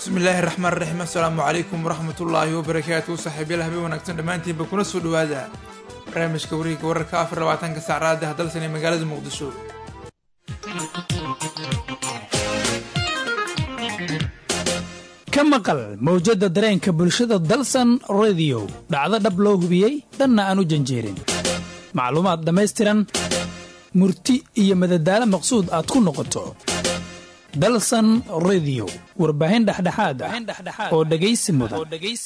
bismi illaahi raxmaan raxiim assalaamu calaykum waraxmatullaahi wabarakaatu saaxiibyaal habeen wanaagsan dhammaantiinba kuna soo dhawaada barnaamijka wareegga wararka afar labaatanka saacraada hadalsan ee magaalada muqdisho ka maqal mawjadda dareenka bulshada dalsan rediyo dhacdo dhab loo hubiyey dhanna aan u janjeerin macluumaad dhammaystiran murti iyo madadaalo maqsuud aad ku noqoto dalsan rediyo warbaahin dhexdhexaad ah oo dhegaysi mudan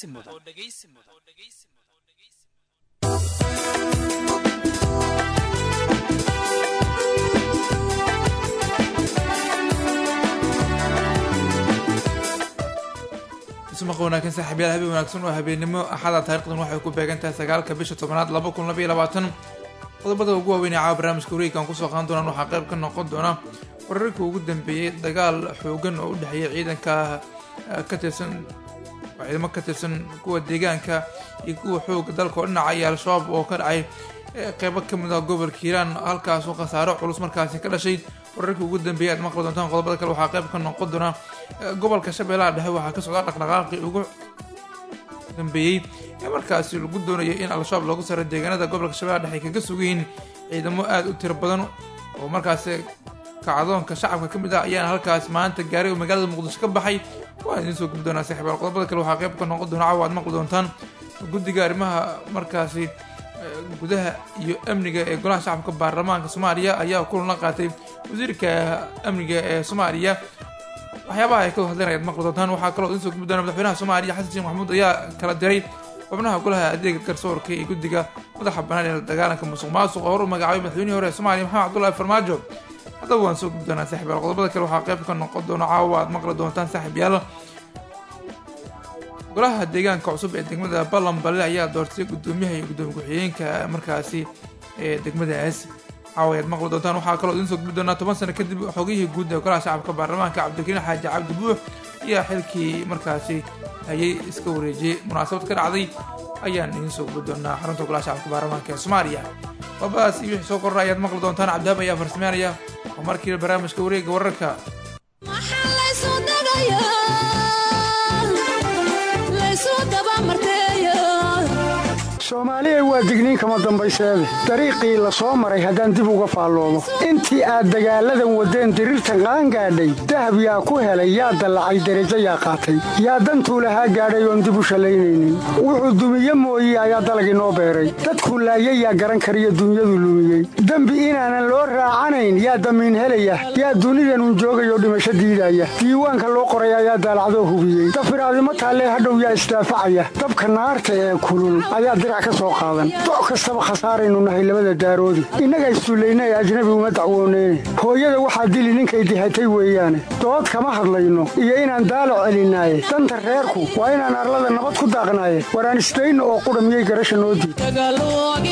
ismaqa wanaagsan saaxiibyaal habeen wanaagsan oo habeennimo axada taarikhdan waxay ku beegan tahay sagaalka bisha tobanaad laba kun labaiyo labaatan qodobada ugu waaweyn ee caawa barnaamijka wareegkan kusoo qaadan doonaan waxaa qayb ka noqon doona wararkii ugu dambeeyey dagaal xoogan oo u dhexeeya ciidanka ka tirsan ciidamo ka tirsan kuwa deegaanka iyo kuwa xooga dalka oo dhinaca iyo al-shabaab oo ka dhacay qeybo ka mid ah gobolka hiiraan halkaasoo khasaaro culus markaasi ka dhashay wararkii ugu dambeeyay aad maqli doontaan qodobada kale waxaa qayb ka noqon doona gobolka shabeellaha dhexe waxaa ka socda dhaqdhaqaaqii ugu dambeeyey ee markaasi lagu doonayay in al-shabaab loogu saro deegaanada gobolka shabeellaha dhexe ay kaga sugayiin ciidamo aada u tiro badan oo markaasi kacdoonka shacabka ka mid ah ayaana halkaas maanta gaaray oo magaalada muqdisho ka baxay waan idiin soo gubi doonaa saaxiibaal qodobada kale waxaa qayb ka noqon doona caawa aad maqli doontaan guddiga arrimaha markaasi gudaha iyo amniga ee golaha shacabka baarlamaanka soomaaliya ayaa kulan la qaatay wasiirka amniga ee soomaaliya waxyaabaha ay ka hadleen ayaad maqli doontaan waxaa kaloo idiin soo gubi doona madaxweynaha soomaaliya xasan sheekh maxamuud ayaa kala diray xubnaha golaha adeega garsoorka iyo guddiga madaxa bannaan ee dagaalanka musuq maasuq oo hor u magacaabay madaxweynihii hore ee soomaaliya maxamed cabdullahi farmaajo haddaba waan soo gubi doonaa saaxiibyaal qodobada kale waxaa qayb ka noqon doona caawa aad maqli doontaan saaxiibyaal golaha deegaanka cusub ee degmada ballanballe ayaa doortay guddoomiyaha iyo guddoomiye ku-xigeenka markaasi ee degmadaas caawa ayaad maqli doontaan waxaa kaloo idiin soo gubi doonaa toban sano kadib xogihii guud ee golaha shacabka baarlamaanka cabdikariin xaaji cabdi buux ayaa xilkii markaasi hayay iska wareejiyey munaasabad ka dhacday ayaan idiin soo gubi doonaa xarunta golaha shacabka baarlamaanka ee soomaaliya qodobadaas iyo wixii soo kordha ayaad maqli doontaan cabdihaab ayaa farsameynaya oo markiiba barnaamijka wareegga wararka soomaaliya waa digniin kama dambayseede dariiqii la soo maray haddaan dib uga faalloodo intii aad dagaalladan waddeen diriirtan qaangaadhay dahab yaa ku helay yaa dallacay derajo yaa qaatay yaa dantuu lahaa gaadhay oon dib u shallaynaynin wuxuu dumiye mooye ayaa dalag inoo beeray dadkuu laayay yaa garan kariyo dunyadu lumiyey dembi inaanan loo raacanayn yaa damiin helaya yaa dunidanun joogayoo dhimasho diidaya diiwaanka loo qoray ayaa daalacdoo hubiyey dafiraadimo taallee hadhow yaa isdaafacaya dabka naarta ee kulul ayaa doc kastaba khasaaraynu nahay labada daaroodi innaga isduulayna ee ajnabi uma dacwooneyne hooyada waxaa dili ninkay dihatay weeyaane dood kama hadlayno iyo inaan daalo celinaaye danta reerku waa inaan arlada nabad ku daaqnaaye waraan isdayno oo qudha miyay garasha noo diid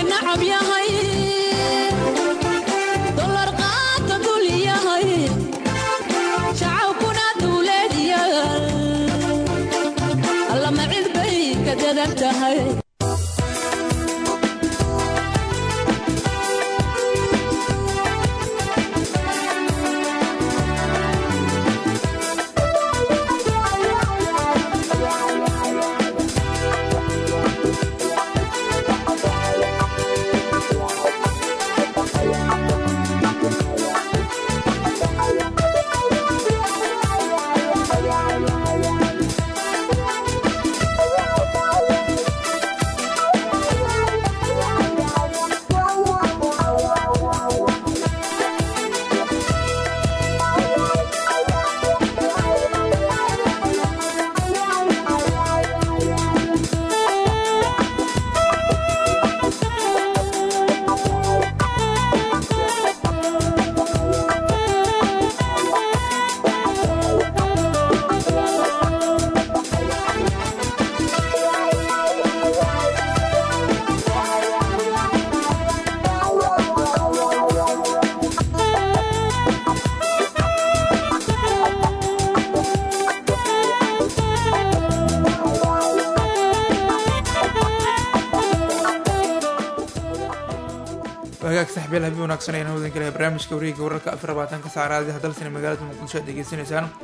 hagaag saxbeel habi wanaagsan ayaan hodan kale barnaamijka wareegga wararka afar labaatanka saacraadi hadalsana magaalada muqdisho aad degeysanaysaan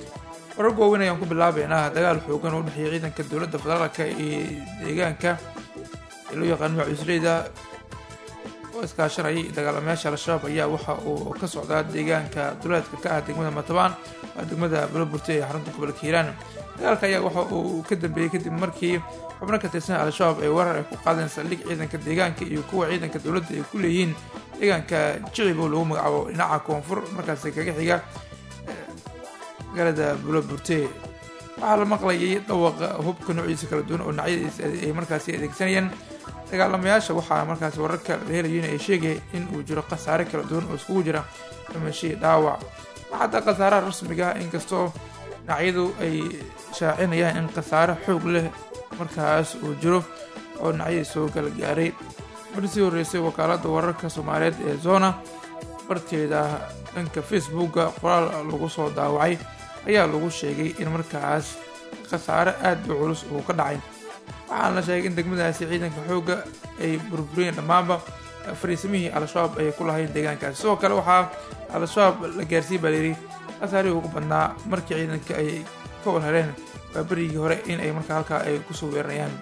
wararka waaweyn ayaan ku bilaabeynaa dagaal xoogan oo u dhexeeya ciidanka dowladda federaalka iyo deegaanka ee loo yaqaano macuusleyda oo iskaashanayay dagaalamayaasha al-shabaab ayaa waxa uu ka socdaa deegaanka duleedka ka ah degmada matabaan waa degmada buloburte ee xarunta gobolka hiiraan dagaalka ayaa waxa uu ka dambeeyey kadib markii xubno ka tirsan al-shabaab ay weerar ay ku qaadeen saldhig ciidanka deegaanka iyo kuwa ciidanka dowladda ay ku leeyihiin deegaanka jicib oo lagu magacaabo dhinaca koonfur markaasi kaga xiga magaalada buloburte waxaa la maqlayay dhawaqa hubka noociisa kala duwan oo dhinacyadiisa ay markaasi adeegsanayeen dagaalamayaasha waxaa markaasi wararka la helayin ay sheegaya in uu jiro khasaare kala duwan oo iskugu jira dhimashii dhaawac waxadda khasaaraha rasmiga ah inkastoo dhinacyadu ay shaacinayaan in khasaare xoog leh markaas uu jiro oo dhinacyadii soo kala gaaray markii sii horreysay wakaaladda wararka soomaaliyeed ee zona barteeda dhanka facebooka qoraal lagu soo daawacay ayaa lagu sheegay in markaas khasaare aad u culus uu ka dhacay waxaana la sheegay in degmadaasi ciidanka xoogga ay burburiyeen dhammaanba fariisimihii al-shabaab ay ku lahayn deegaankaasi sidoo kale waxaa al-shabaab la gaarsiiyey baa layidhi khasaarihii ugu badnaa markii ciidanka ay ka warhareen waa berigii hore in ay markaa halkaa ay kusoo weeranayaan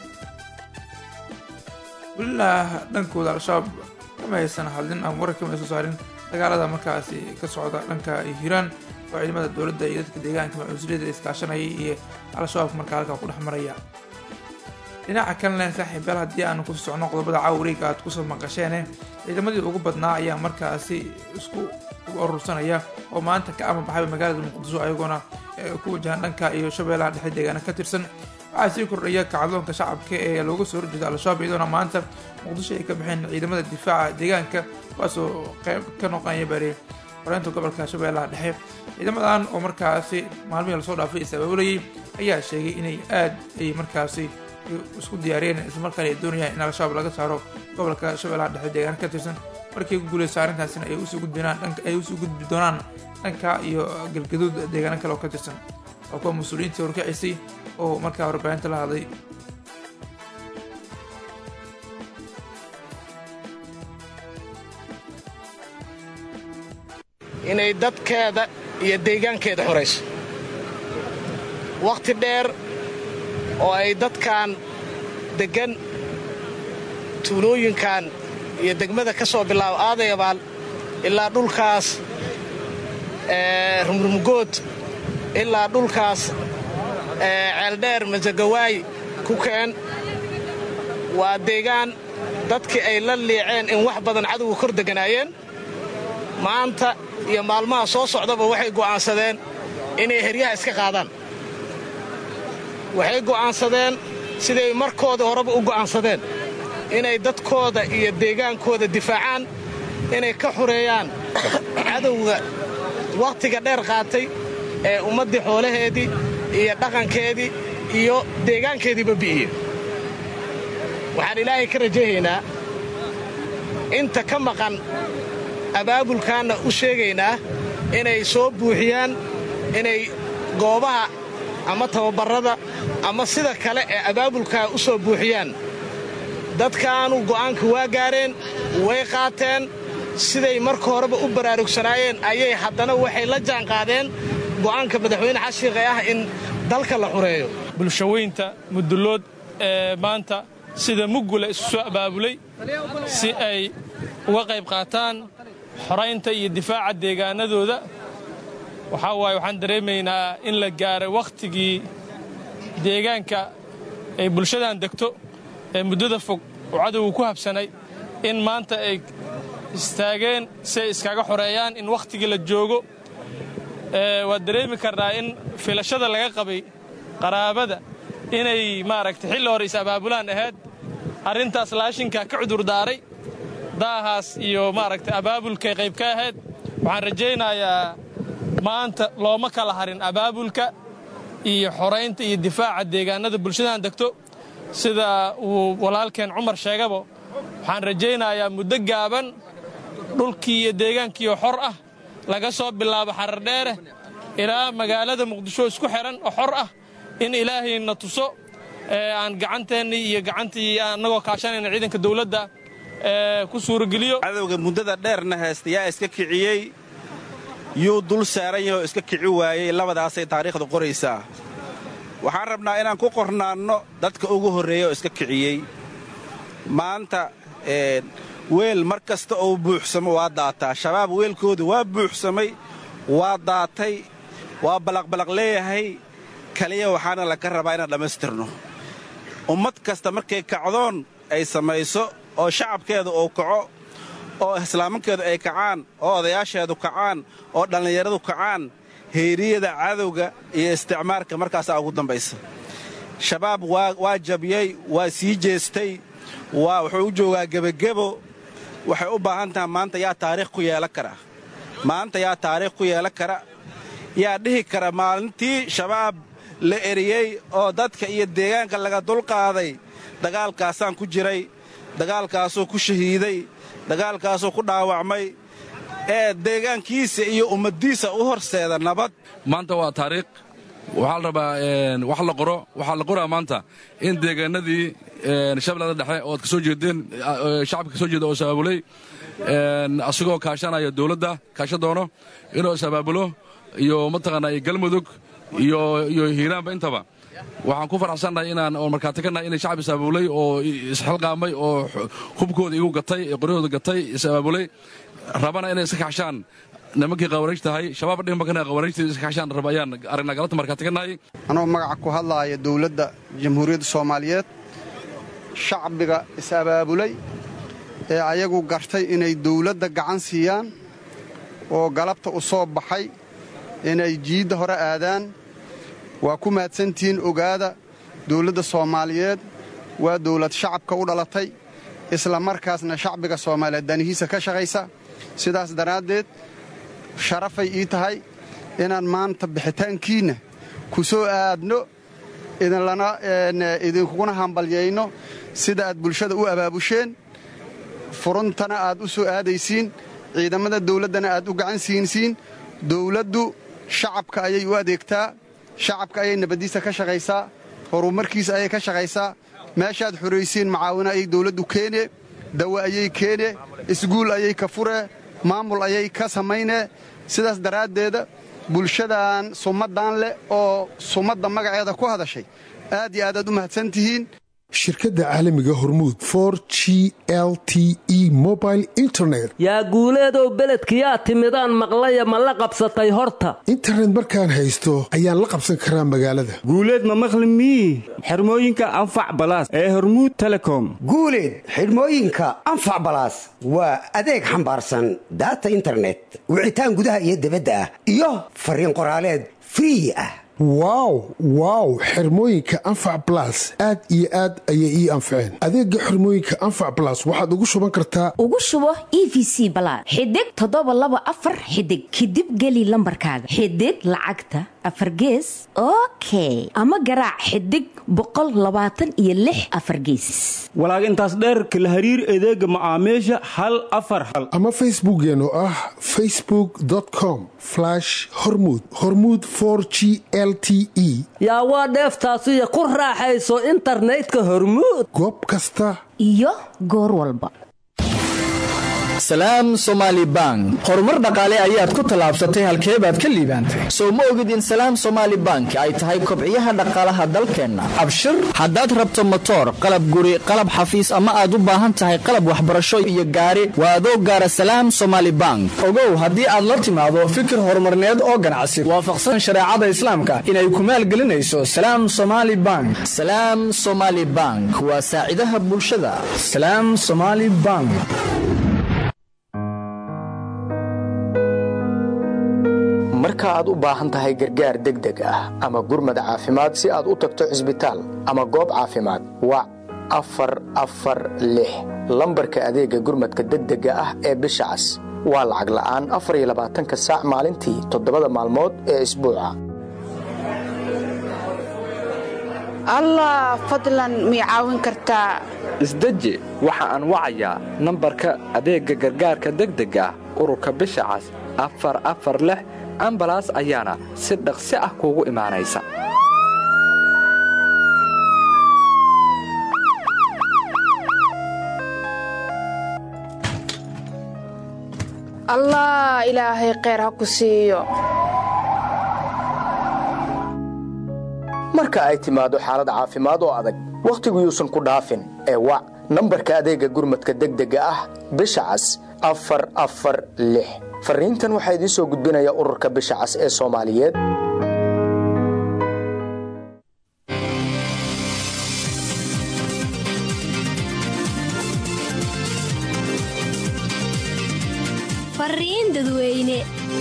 welilah dhankooda al-shabaab kama haysan hadlin ama warar kama ay soo saarin dagaalada markaasi ka socda dhanka hiiraan oo ciidamada dowladda iyo dadka deegaanka macuusliyada iskaashanayay iyo al-shabaab markaa halkaa ku dhex maraya dhinaca kalena saaxiibayaal haddii aanu kusoo socno qodobada cawriga aad kusoo maqasheene ciidamadii ugu badnaa ayaa markaasi isku urursanaya oo maanta ka ama baxay magaalada muqdisho ayagoona ku wajahan dhanka iyo shabeellaha dhexe deegaana ka tirsan waxaa sii kordhaya kacdoonka shacabka ee looga soo horjeeda al-shabaab iyadoona maanta muqdisho ay ka baxeen ciidamada difaaca deegaanka kuwaasoo qeyb ka noqonaya bari xoreynta gobolka shabeellaha dhexe ciidamadan oo markaasi maalmihii lasoo dhaafay is-abaabulayay ayaa sheegay inay aad ay markaasi isku diyaariyeen islamarkaana ay doonayaan in al-shabaab laga saaro gobolka shabeellaha dhexe deegaana ka tirsan markii ku guuleysa arrintaasina ay usoo gudbinaan dhanka ay usoo gudbi doonaan dhanka iyo galgaduud deegaano kale oo ka tirsan waa kuwa mas-uuliyiintii horkacisay oo markaa warbaahinta la hadlay inay dadkeeda iyo deegaankeeda xorayso wakhti dheer oo ay dadkan deggan tuulooyinkan iyo degmada ka soo bilaabo aadayabaal ilaa dhulkaas rumrumgood ilaa dhulkaas ceeldheer masagawaay ku keen waa deegaan dadkii ay la liiceen in wax badan cadowga kor deganaayeen maanta iyo maalmaha soo socdaba waxay go'aansadeen inay heryaha iska qaadaan waxay go'aansadeen siday markooda horeba u go'aansadeen inay dadkooda iyo deegaankooda difaacaan inay ka xureeyaan cadowga wakhtiga dheer qaatay ee ummaddii xoolaheedii iyo dhaqankeedii iyo deegaankeediiba bi'iye waxaan ilaahay ka rajaynaynaa inta ka maqan abaabulkaanna u sheegaynaa inay soo buuxiyaan inay goobaha ama tababarrada ama sida kale ee abaabulkaa u soo buuxiyaan dadkaanu go'aanka waa gaareen way qaateen siday marka horeba u baraarugsanaayeen ayay haddana waxay la jaanqaadeen go'aanka madaxweyne xashiiqe ah in dalka la xureeyo bulshaweynta mudullood ee maanta sida muggula isu soo abaabulay si ay uga qayb qaataan xoraynta iyo difaaca deegaanadooda waxaa waaye waxaan dareemaynaa in la gaaray wakhtigii deegaanka ay bulshadan degto ee muddada fog oo cadowgu ku habsanay in maanta ay istaageen si ay iskaga xoreeyaan in wakhtigii la joogo waad dareemi karnaa in filashada laga qabay qaraabada inay maaragtay xilli hore is-abaabulaan ahayd arrintaas laashinka ka cudurdaaray daahaas iyo maaragtay abaabulkay qayb ka ahayd waxaan rajaynayaa maanta looma kala harin abaabulka iyo xoraynta iyo difaaca deegaanada bulshadan degto sida uu walaalkeen cumar sheegaba waxaan rajaynayaa muddo gaaban dhulkii iyo deegaankiioo xor ah laga soo bilaabo xarardheere ilaa magaalada muqdisho isku xidhan oo xor ah in ilaahayna tuso aan gacanteennii iyo gacantii annagoo kaashanayna ciidanka dawladda ku suurageliyo cadowga muddada dheerna haysta yaa iska kiciyey yuu dul saaran yahay oo iska kici waayey labadaasay taariikhda qoraysaa waxaan rabnaa inaan ku qornaanno dadka ugu horreeya oo iska kiciyey maanta weel mar kasta oo buuxsamo waa daataa shabaab weelkoodu waa buuxsamay waa daatay waa balaqbalaq leeyahay kaliya waxaana laga rabaa inaan dhammaystirno ummad kasta markay kacdoon ay samayso oo shacabkeedu uu kaco oo islaamankeedu ay kacaan oo odayaasheedu kacaan oo dhallinyaradu kacaan heyriyada cadowga iyo isticmaarka markaasaa ugu dambaysa shabaab waa jabiyey waa sii jeestay waa wuxuu u joogaa gebagebo waxay u baahan tahay maanta yaa taariikh ku yeelan kara maanta yaa taariikh ku yeelan kara yaa dhihi kara maalintii shabaab la eriyey oo dadka iyo deegaanka laga dulqaaday dagaalkaasaan ku jiray dagaalkaasuu ku shahiiday dagaalkaasuu ku dhaawacmay ee deegaankiisa iyo ummaddiisa u horseeda nabad maanta waa taariikh waxaa la rabaa wax la qoro waxaa la qoraa maanta in deegaanadii shabeellada dhexe oo ad ka soo jeedeen shacabka ka soo jeeda oo sabaabulay asagoo kaashanaya dawladda kaasha doono inuu isabaabulo iyo mataqaanaa iyo galmudug iyo iyo hiiraanba intaba waxaan ku faraxsannahay inaan oo markhaati ka nahay inay shacab isabaabulay oo isxilqaamay oo hubkooda igu gatay qoryahooda gatay isabaabulay rabana inay iska kaxshaan nimankii qawaariij tahay shabaab dhihma kana qawaariijtii iska kaxshaan raba ayaan aragnaa galabta markhaati ka nahay anoo magaca ku hadlaaya dawladda jamhuuriyadda soomaaliyeed shacbiga is-abaabulay ee ayagu gartay inay dawladda gacan siiyaan oo galabta u soo baxay inay jiidda hore aadaan waa ku mahadsantihiin ogaada dawladda soomaaliyeed waa dawlad shacabka u dhalatay isla markaasna shacbiga soomaaliyeed danihiisa ka shaqaysa sidaas daraaddeed sharafay ii tahay inaan maanta bixitaankiinna ku soo aadno idinkuguna hambalyayno sida aad bulshada u abaabusheen furuntana aad u soo aadaysiin ciidamada dawladdana aad u gacan siinsiin dawladdu shacabka ayay u adeegtaa shacabka ayay nabaddiisa ka shaqaysaa horumarkiisa ayay ka shaqaysaa meeshaad xoraysiin macaawino ayay dawladdu keene dawa ayay keene isguul ayay ka furee maamul ayay ka samaynee sidaas daraaddeeda bulshadan sumaddan leh oo sumadda magaceeda ku hadashay aad iyo aad aad u mahadsan tihiin shirkadda caalamiga hormuud for g l t e mobile internet yaa guuleedow beledkiyaa timidaan maqlaya ma la qabsatay horta internet markaan haysto ayaan la qabsan karaa magaalada guuleed ma maqli mii xirmooyinka anfac balaas ee hormuud telecom guuleed xidhmooyinka anfac balaas waa adeeg xambaarsan daata internet wicitaan gudaha iyo debadda ah iyo fariin qoraaleed free ah wow wow xirmooyinka anfac balas aad iyo aad ayay ii anfaceen adeega xirmooyinka anfac balas waxaad ugu shuban kartaa ugu shubo e v c balaad xidig toddoba laba afar xidig kadib geli lambarkaaga xidig lacagta afar gees okay ama garaac xidig boqol labaatan iyo lix afar gees walaag intaas dheerka la hariir adeega macaamiisha hal afar hal ama facebookkeen oo ah facebook com hormud hormud g l t e yaa waa dheeftaasiyo ku raaxayso internetka hormuud goob kasta iyo goor walba salaam somaali bank horumar dhaqaale ayaad ku tallaabsatay halkee baad ka liibaantay sow ma ogid in salaam somaali bank ay tahay kobciyaha dhaqaalaha dalkeenna abshir haddaad rabto motoor qalab guri qalab xafiis ama aad u baahan tahay qalab waxbarasho iyo gaari waa adoo gaara salaam somaali bank ogow haddii aad la timaado fikir horumarneed oo ganacsi waafaqsan shareecada islaamka inay ku maalgelinayso salaam somaali bank salaam somaali bank waa saacidaha bulshada salaam somaali bank marka aad u baahan tahay gargaar degdeg ah ama gurmad caafimaad si aad u tagto cisbitaal ama goob caafimaad wac afar afar lix lambarka adeegga gurmadka degdega ah ee bisha cas waa lacag la'aan afar iyo labaatanka saac maalintii toddobada maalmood ee isbuuca allah fadlan mii caawin kartaa isdeji waxa aan wacayaa nambarka adeegga gargaarka degdega ah ururka bisha cas afar afar lix ambalaas ayaana si dhaqsi ah kuugu imaanaysa allah ilaahay kheyr ha ku siiyo marka ay timaado xaalad caafimaad oo adag wakhtigu yuusan ku dhaafin ee wac nambarka adeegga gurmadka degdega ah bisha cas afar afar lix fariintan waxaa idiin soo gudbinaya ururka bisha cas ee soomaaliyeed fariin dadweyne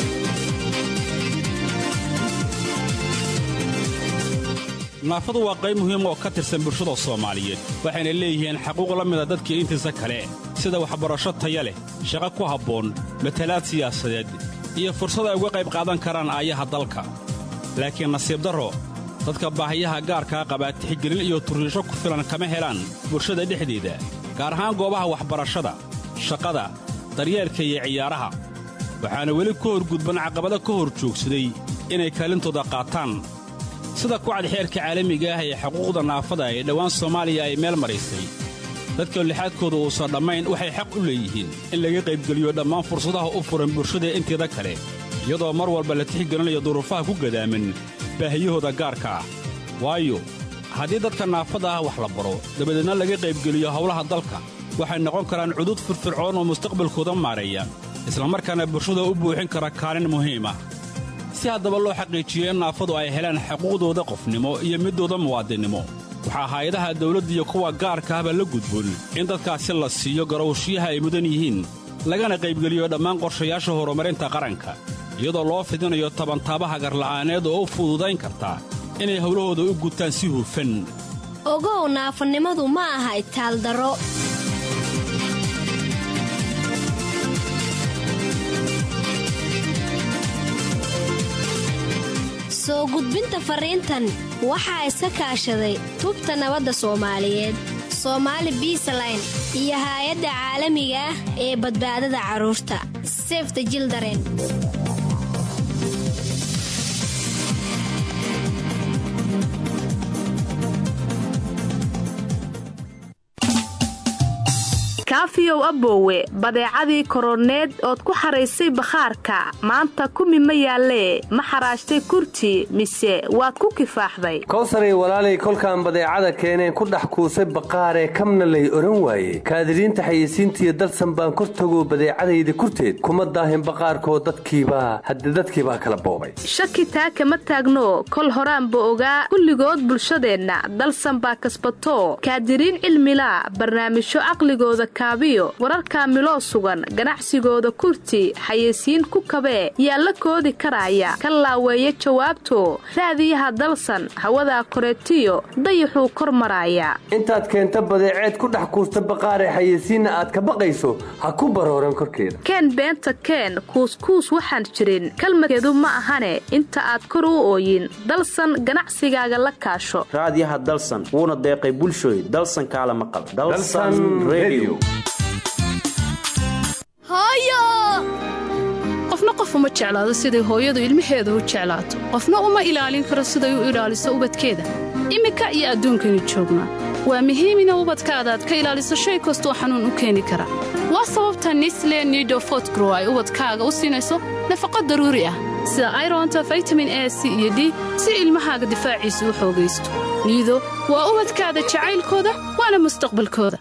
naafadu waa qayb muhiim oo ka tirsan bulshada soomaaliyeed waxayna leeyihiin xaquuq la mida dadkii intiisa kale sida waxbarasho taya leh shaqo ku habboon matalaad siyaasadeed iyo fursad ay uga qayb qaadan karaan aayaha dalka laakiin nasiib darro dadka baahiyaha gaarkaa qabaa tixgelin iyo turriisho ku filan kama helaan bulshada dhexdeeda gaar ahaan goobaha waxbarashada shaqada daryeelka iyo ciyaaraha waxaana weli ka horgudban caqabado ka hor joogsaday inay kaalintooda qaataan sida kucad xeerka caalamiga ah ee xuquuqda naafada ee dhowaan soomaaliya ay meel maraysay dadka lixaadkooda uusan dhammayn waxay xaq u leeyihiin in laga qaybgeliyo dhammaan fursadaha u furan bulshada inteeda kale iyadoo mar walba la tixgelinayo duruufaha ku gadaaman baahiyahooda gaarka ah waayo haddii dadka naafada ah wax la baro dabadeedna laga qaybgeliyo howlaha dalka waxay noqon karaan cudud firfircoon oo mustaqbalkooda maareeya islamarkaana bulshada u buuxin kara kaalin muhiim ah si haddaba loo xaqiijiyo in naafadu ay helaan xuquuqdooda qofnimo iyo middooda muwaadinnimo waxaa hay-adaha dawladda iyo kuwa gaarka ahba la gudboon in dadkaasi la siiyo garowshiyaha ay mudan yihiin lagana qaybgeliyo dhammaan qorshayaasha horumarinta qaranka iyadoo loo fidinayo tabantaabaha garla'aaneed oo u fududayn karta inay howlahooda u gutaan si hufan ogow naafanimadu ma aha itaaldaro soo gudbinta fariintan waxaa iska kaashaday tubta nabadda soomaaliyeed soomaali biisaline iyo haay-adda caalamiga ah ee badbaadada carruurta sefta jildaren kaafiyow aboowe badeecadii koroneed ood ku xaraysay bakhaarka maanta kumi ma yaallee ma xaraashtay kurti mise waad ku kifaaxday kowsaray walaalay kolkaan badeecada keeneen ku dhex kuusay baqaaree kamna lay odhan waaye kaadiriinta xayeysiintiiyo dalsan baan kor tagoo badeecadayda kurteed kuma daahin baqaarkoo dadkiibaa hadde dadkiibaa kala boobay shaki taa kama taagno kol horaanba ogaa kulligood bulshadeenna dalsan baa kasbato kaadiriin cilmilaa barnaamijyo caqligooda kaabiyo wararkaa miloo sugan ganacsigooda kurti xayeysiin ku kabee yaa la koodi karaaya ka laaweeya jawaabto raadiyaha dalsan hawadaa koreetiyo dayaxuu kor maraaya intaad keenta badeeceed ku dhex kuusta baqaaree xayeysiinna aad ka baqayso ha ku barooran korkeeda keen beenta keen kuuskuus waxaan jirin kalmadkeedu ma ahane inta aad kor u ooyin dalsan ganacsigaaga la kaasho raadiyaha dalsan wuuna deeqay bulshooy dalsan kaala maqal qofna qof uma jeclaado siday hooyadu ilmaheeda u jeclaato qofna uma ilaalin karo siday u ilaaliso ubadkeeda iminka iyo adduunkaynu joognaa waa muhiim ina ubadkaada aad ka ilaaliso shay kastoo xanuun u keeni kara waa sababta nisle nidofotgrow ay ubadkaaga u siinayso nafaqo daruuri ah sida ironta vitamin a c iyo d si ilmahaaga difaaciisa u xoogaysto niido waa ubadkaada jacaylkooda waana mustaqbalkooda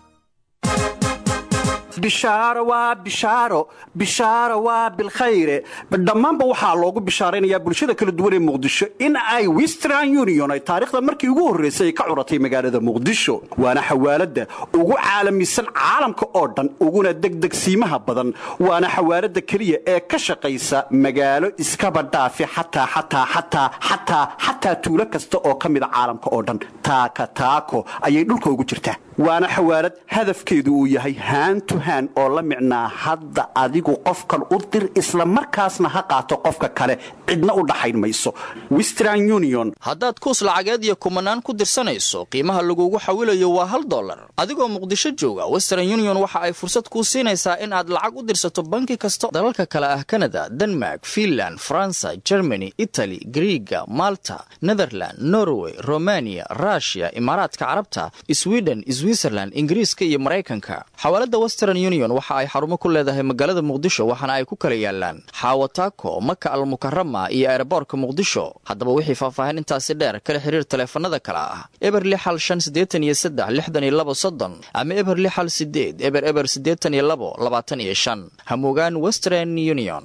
bishaaro waa bishaaro bishaaro waa bilkhayre dhammaanba waxaa loogu bishaaraynayaa bulshada kala duwan ee muqdisho in ay western union ay taariikhda markii ugu horraysay ay ka curatay magaalada muqdisho waana xawaaladda ugu caalamisan caalamka oo dhan uguna degdegsiimaha badan waana xawaaladda keliya ee ka shaqaysa magaalo iskaba dhaafi xataa xataa xataa xataa xataa tuulo kasta oo ka mida caalamka oo dhan taaka taako ayay dhulka ugu jirtaa waana xawaalad hadafkeedu uu yahay haantu haan oo la micnaa hadda adigu qofkan u dir isla markaasna ha qaato qofka kale cidna u dhaxayn mayso western union haddaad kuus lacageed iyo kumanaan ku dirsanayso qiimaha lagugu xawilayo waa hal dollar adigoo muqdisho jooga western union waxa ay fursad kuu siinaysaa in aad lacag u dirsato banki kasta dalalka kale ah kanada denmark finland faransa germany itali griiga malta netherland norway romania rushia imaaraadka carabta sweden switzerland ingiriiska iyo maraykanka xawaalada western union waxa ay xarumo ku leedahay magaalada muqdisho waxaana ay ku kala yaalaan xaawataako maka almukarama iyo eeraboorka muqdisho haddaba wixii faahfaahin intaasi dheer kala xiriir taleefanada kale ah eber lixal shan siddeetan iyo saddex lixdan iyo labo soddon ama eber lixal sideed eber eber siddeetan iyo labo labaatan iyo shan hamugaan western union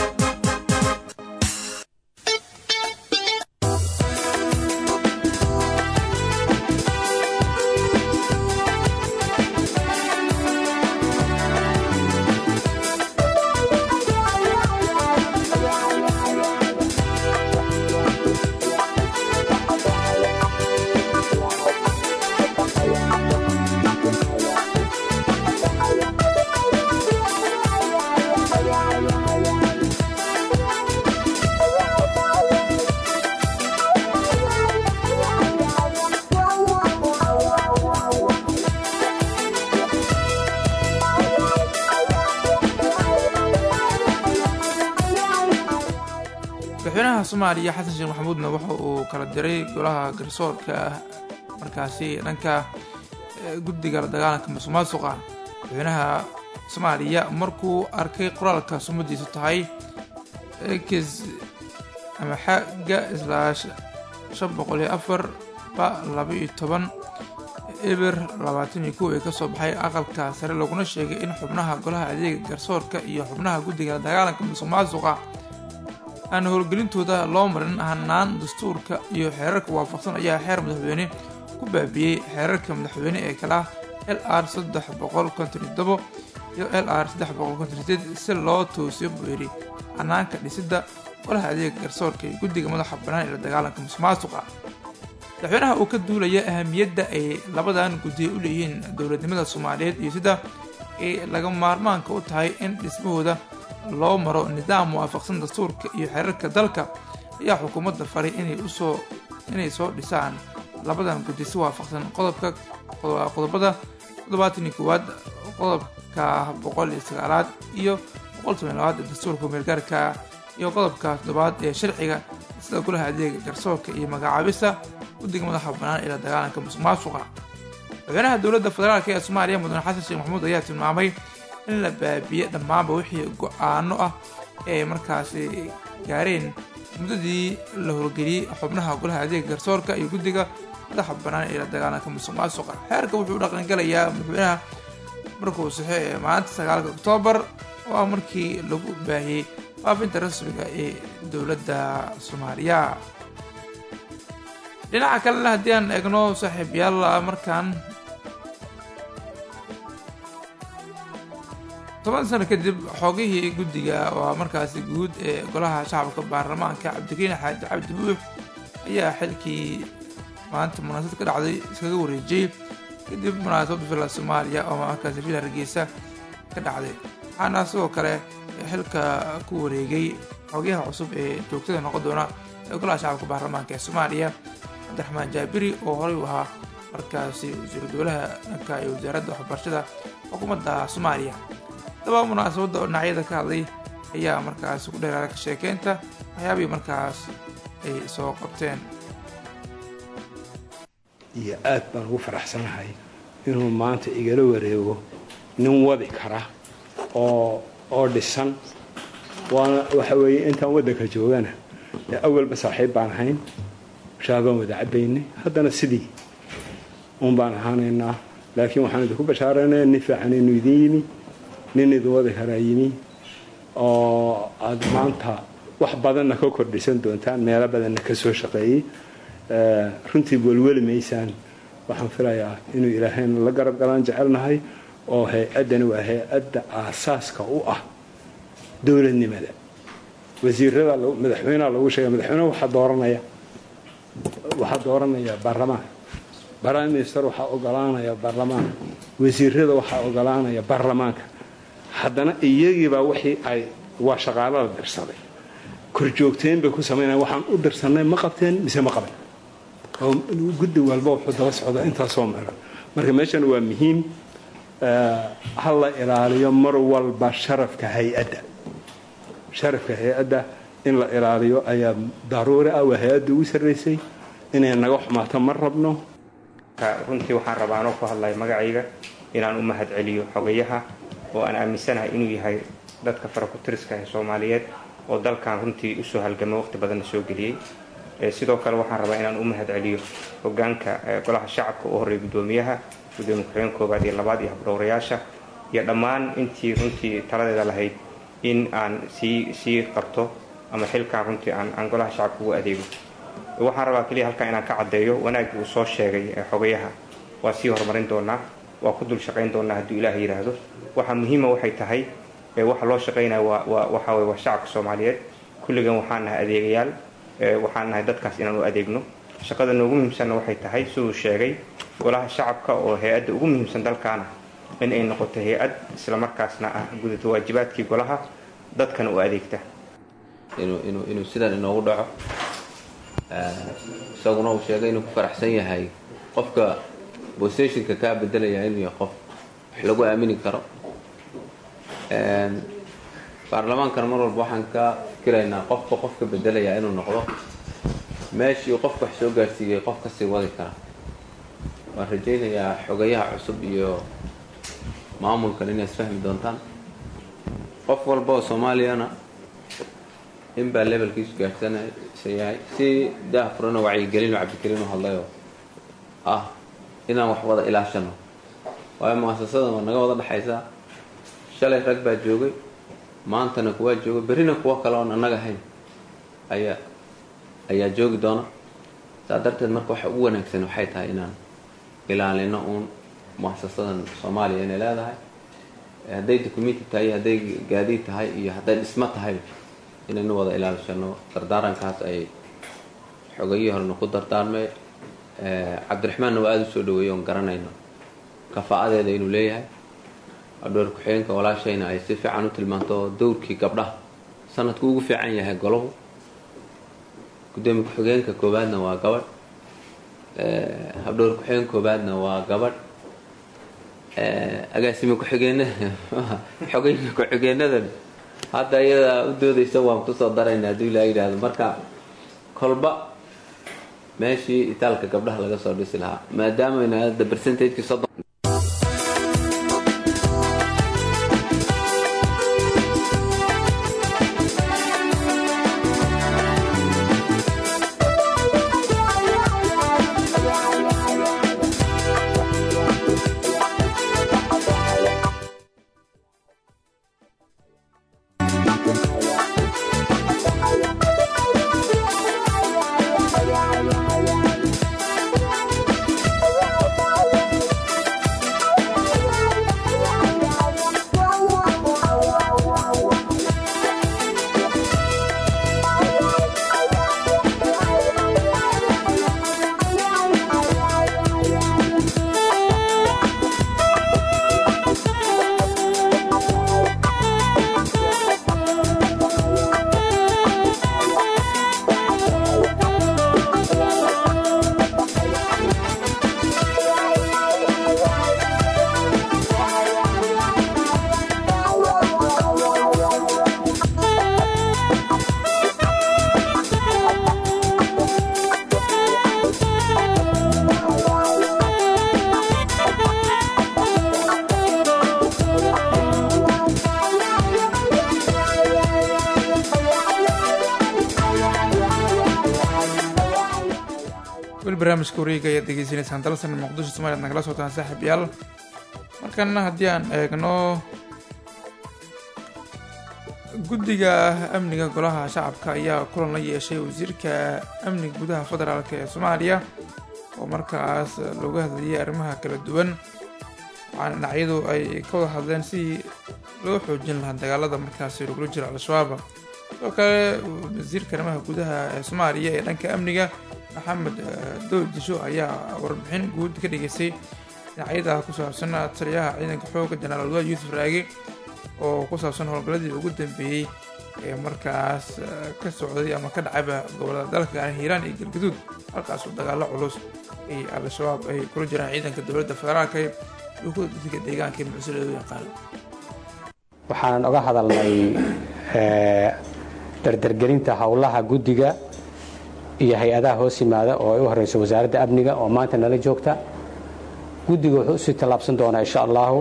madaxweynaha soomaaliya xasan sheekh maxamuudna waxa uu kala diray golaha garsoorka markaasi dhanka guddiga la dagaalanka musuqmaasuqa madaxweynaha soomaaliya markuu arkay qoraalka sumadiisu tahay ekis ama xagga islaash shan boqol iyo afar ba laba iyo toban eber labaatan iyo kow ee kasoo baxay aqalka sare laguna sheegay in xubnaha golaha adeega garsoorka iyo xubnaha guddiga la dagaalanka musuqmaasuqa aan howlgelintooda loo marin hanaan dastuurka iyo xeerarka waafaqsan ayaa xeer madaxweyne ku baabiyey xeerarka madaxweyne ee kala ah l r saddex boqol konton iyo tobo iyo l r saddex boqol konton iyo sideed si loo toosiyo buu yidhi hanaanka dhisidda golaha adeega garsoorka iyo guddiga madaxa bannaan ee la dagaalanka musuqmaasuqa madaxweynaha uu ka duulaya ahamiyadda ay labadan guddiya u leeyihiin dowladnimada soomaaliyeed iyo sida ay laga maarmaanka u tahay in dhismahooda loo maro nidaam waafaqsan dastuurka iyo xeerarka dalka ayaa xukuumadda faray inay usoo inay soo dhisaan labadan guddi si waafaqsan qodobka qodobada toddobaatan iyo koowaad qodobka boqol iyo sagaalaad iyo boqol toban labaad ee dastuurka meelgaarka iyo qodobka toddobaad ee sharciga sida golaha adeega garsoorka iyo magacaabista guddiga madaxa bannaan ee la dagaalanka musuqmaasuqa madaxweynaha dowladda federaalk ee soomaaliya mudane xasan sheekh maxamuud ayaa tilmaamay in la baabiye dhammaanba wixii go-aano ah ee markaasi gaareen muddadii la howlgeliyey xubnaha golaha adeega garsoorka iyo guddiga madaxa bannaan ee la dagaalanka musuq maasuqa xeerka wuxuu dhaqangelayaa madaxweynaha markuu saxo ee maalinta sagaalka oktoobar oo ah markii lagu baahiyey faafinta rasmiga ee dowladda soomaaliya dhinaca kalena haddii aan eegno saaxiibyaal markaan toban sano kadib xoogihii guddiga waa markaasi guud ee golaha shacabka baarlamaanka cabdikariin xaaji cabdi buux ayaa xilkii maanta munaasabad ka dhacday iskaga wareejiyey kadib munaasabadda villa soomaaliya oo markaasi villa hargeysa ka dhacday waxaana sidoo kale xilka ku wareegay xoogayaha cusub ee joogtada noqon doona ee golaha shacabka baarlamaanka ee soomaaliya cabdiraxmaan jaabiri oo horey u ahaa markaasi wasiiru dowlaha dhanka iyo wasaaradda waxbarashada xukuumadda soomaaliya daba munaasabadda oo dhinacyada ka hadlay ayaa markaas ku dheeraara ka sheekeynta waxyaabihii markaas ay soo qabteen iyo aad baan ugu faraxsanahay inuu maanta igala wareego nin wadi kara oo oo dhisan waana waxa weeye intaan waddanka joogana ee awalba saaxiib baan ahayn shaabaan wada cabaynay haddana sidii uun baan ahaanaynaa laakiin waxaan idinku bashaaraynaya nin fiican inuu idin yimi nin idin wadi karaa yimi oo aad maanta wax badanna ka kordhisan doontaan meelo badanna ka soo shaqeeyey runtii welweli maysaan waxaan filayaa inuu ilaahayna la garab galaan jecelnahay oo hay-addani waa hay-adda aasaaska u ah dowladnimada wasiirada madaxweyneha lagu sheegay madaxweyneha waxaa dooranaya waxaa dooranaya baarlamaanka prime minister waxaa ogolaanaya baarlamaanka wasiirada waxaa ogolaanaya baarlamaanka haddana iyagiibaa wixii ay waa shaqaalada dirsaday korjoogteen bay ku samaynaya waxaan u dirsanay ma qabteen mise ma qaban oo guddi walba wuxuu daba socda intaasoo meelan marka meeshan waa muhiim ha la ilaaliyo mar walba sharafka hay-adda sharafka hay-adda in la ilaaliyo ayaa daruuri ah waa hay-adda ugu sarraysay inay naga xumaato ma rabno runtii waxaan rabaa anoo ku hadlaya magacayga inaan u mahad celiyo xogayaha oo aan aaminsanahay inuu yahay dadka farakutiriska ee soomaaliyeed oo dalkan runtii usoo halgamay waqti badanna soo geliyey sidoo kale waxaan rabaa inaan u mahad celiyo hogaanka golaha shacabka u horreeya guddoomiyaha gudoomiye ku-xigeen koobaad iyo labaad iyo habdhowrayaasha iyo dhammaan intii runtii taladeeda lahayd in aan sii sii qabto ama xilkaan runtii aan aan golaha shacabka ugu adeego waxaan rabaa keliya halkan inaan ka caddeeyo wanaagii uu soo sheegay xogayaha waa sii horumarin doonaa waa ku dul shaqayn doonaa hadduu ilaah yidhaahdo waxaa muhiima waxay tahay waxa loo shaqaynaya waa waxa weye waa shacabka soomaaliyeed kulligan waxaan nahay adeegayaal waxaan nahay dadkaas inaan u adeegno shaqada noogu muhiimsanna waxay tahay siduu sheegay golaha shacabka oo hay-adda ugu muhiimsan dalkaana in ay noqoto hay-ad islamarkaasna ah gudata waajibaadkii golaha dadkana u adeegta inuu sidan inoogu dhaco isaguna uu sheegay inuu ku faraxsan yahay qofka boseshinka kaa bedelaya inuu yahay qof wax lagu aamini karo baarlamaankana mar walba waxaan ka fikiraynaa qofka qofka bedelaya inuu noqdo meeshii uu qofka wax soo gaarsiiyey qof kasii wadi kara waan rajaynayaa xogayaha cusub iyo maamulkan inay isfahmi doontaan qof walba oo soomaaliyana inbaa levelkiisu gaarsanaysa yahay si daafurana wacyigelin oo cabdikariin u hadlayoo ah inaan wax wada ilaashano waayo muasasadan waa naga wada dhexaysaa shalay rag baa joogay maantana kuwaa joogay berrina kuwo kale oon annaga ahayn ayaa ayaa joogi doona saa darteed marka waxa ugu wanaagsan waxay tahay inaan ilaalino uun muasasadan soomaaliya inay leedahay hadday documenti tahay iyo hadday gaadiid tahay iyo hadday dhismo tahay inaynu wada ilaalishano dardaarankaas ay xogayihii horena ku dardaarmay cabdiraxmaanna waa aada u soo dhaweeyey oon garanayno kafa-adeeda inuu leeyahay adhoor ku-xigeenka walaashayna ay si fiican u tilmaanto dowrkii gabdhaha sanadku ugu fiican yahay golahu gudoomiye ku-xigeenka koobaadna waa gabadh habdhowr ku-xigeen koobaadna waa gabadh agaasime ku-xigeenada xogayinka ku-xigeenadan hadda iyadaa u doodaysa waan kusoo darayna hadduu ilaa yidhaahdo marka kolba meeshii itaalka gabdhaha laga soo dhisi lahaa maadaamana hadda percentagekii soddon weli barnaamijka wareega ayaad degeysanaysaan dalsan muqdisho somaaliad nagala socotaan saaxiib yaal markana haddii aan eegno guddiga amniga golaha shacabka ayaa kulan la yeeshay wasiirka amniga gudaha federaalk ee soomaaliya oo markaas looga hadlayay arrimaha kala duwan waxaana dhinacyadu ay ka wada hadleen sidii loo xoojin lahaa dagaalada markaasi lagula jiro al-shabaab sidoo kale wasiirka arrimaha gudaha ee soomaaliya ee dhanka amniga maxamed dowd disho ayaa warbixin guud ka dhigaysay dhinacyada ku saabsan taliyaha ciidanka xooga jenaraal wadaad yuusuf raage oo ku saabsan howlgalladii ugu dambeeyey ee markaas ka socday ama ka dhacayba gobolada dalka gaar hiiraan iyo galgaduud halkaasoo dagaalo culus ay al-shabaab ay kula jiraan ciidanka dowladda federaalka iyo kuwa dadka deegaanka ee mucsil loo yaqaano waxaan oga hadalnay dardargelinta howlaha guddiga iyo hay-adaha hoos yimaada oo ay u horeyso wasaaradda amniga oo maanta nala joogta guddiga wuxuu usii tallaabsan doonaa insha allahu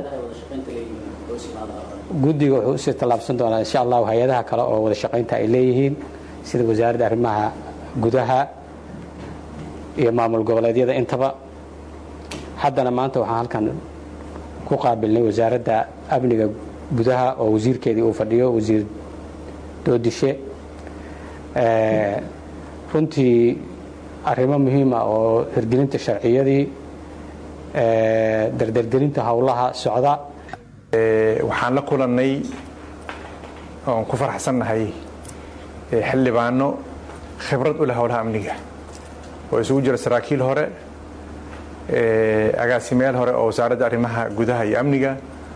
guddiga wuxuu usii tallaabsan doonaa insha allahu hay-adaha kale oo wada shaqaynta ay leeyihiin sida wasaaradda arrimaha gudaha iyo maamul goboleedyada intaba haddana maanta waxaan halkan ku qaabilnay wasaaradda amniga gudaha oo wasiirkeedii uu fadhiyo wasiir doodishe runtii arrimo muhiima oo hirgelinta sharciyadii dardargelinta howlaha socda waxaan la kulannay oon ku faraxsannahay xildhibaano khibrad u leh howlaha amniga oo isugu jira saraakiil hore agaasimeel hore oo wasaaradda arrimaha gudaha iyo amniga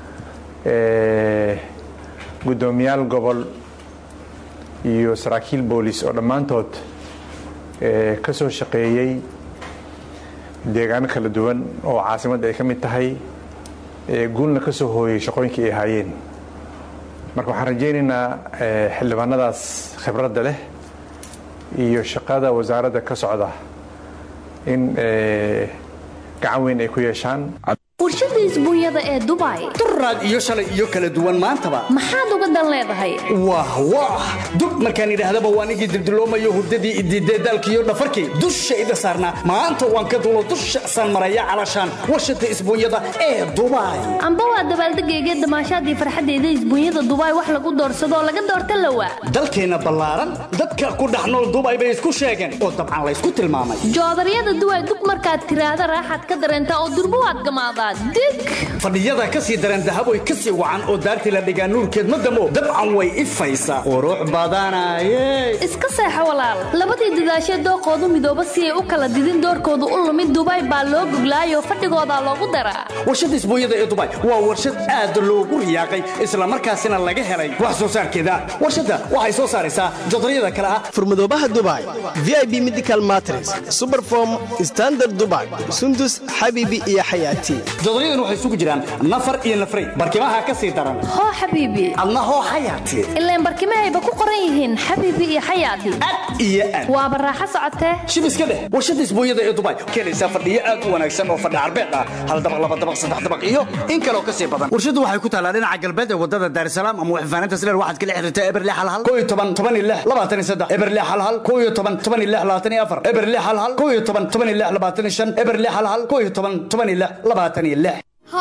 guddoomiyaal gobol iyo saraakiil boolis oo dhammaantood ka soo shaqeeyey deegaano kala duwan oo caasimadda ay ka mid tahay guulna ka soo hooyey shaqooyinkii ay ahaayeen marka waxaan rajaynaynaa xildhibaanadaas khibradda leh iyo shaqada wasaaradda ka socda in gacan weyn ay ku yeeshaan warshada isbuunyada ee dubai duraad iyo shalay iyo kala duwan maantaba maxaad uga dan leedahay wah wah dub markaan idhaahdaba waa nigii dildiloomayo hurdadii idiidee daalkiiyo dhafarkii dushayda saarnaa maanta waan ka dulo dusha saan maraya calashaan warshada isbuunyada ee dubai amba waa dabaaldegayga damaashaadii farxaddeeda isbuunyada dubai wax lagu doorsadoo laga doorta lawa dalkeenna ballaaran dadka ku dhex nool dubai bay isku sheegeen oo dabcan laysku tilmaamay joodaryada duway dub markaad tiraahda raaxaad ka dareentaa oo durbo waad gamaadaa fadhiyada ka sii dareen dahaboy ka sii wacan oo daartii la dhigaa nuurkeed ma damo dabcan way ifaysaa qurux badanaye iska seexo walaal labadii dadaashee dooqoodu midooba si ay u kala didin doorkoodu u lumid dubai baa loo goglaayoo fadhigoodaa loogu daraa warshada isbuunyada ee dubai waa warshad aad loogu riyaaqay islamarkaasina laga helay wax soo saarkeeda warshadda waxay soo saaraysaa jodaryada kale ah furmadoobaha dubai vib medical matres superform standard dubai sundus xabiibi iyo xayaati jodoryadan waxay isugu jiraan nafar iyo nafray barkimaha ka sii daran hoo xabiibi adna hoo xayaati ilaan barkimahayba ku qoran yihiin xabiibi iyo xayaati iyo aad waaba raaxo socotee shib iska dheh warshada isbuunyada ee dubai keenaysaa fadhiyo aad u wanaagsan oo fadhi carbeed ah hal dabaq laba dabaq saddex dabaq iyo in kaloo ka sii badan warshadu waxay ku taalaa dhinaca galbeed ee wadada daarisalaam ama waxfaaninta sileer waxaad kala xiriirtaa eberle halhal koo iyo toban toban iyo lix labaatan iyo saddex eberle halhal koo iyo toban toban iyo lix labaatan iyo afar eberle halhal koo iyo toban toban iyo lix labaatan iyo shan eberle halhal koo iyo toban toban iyo lix labaatan iyo lix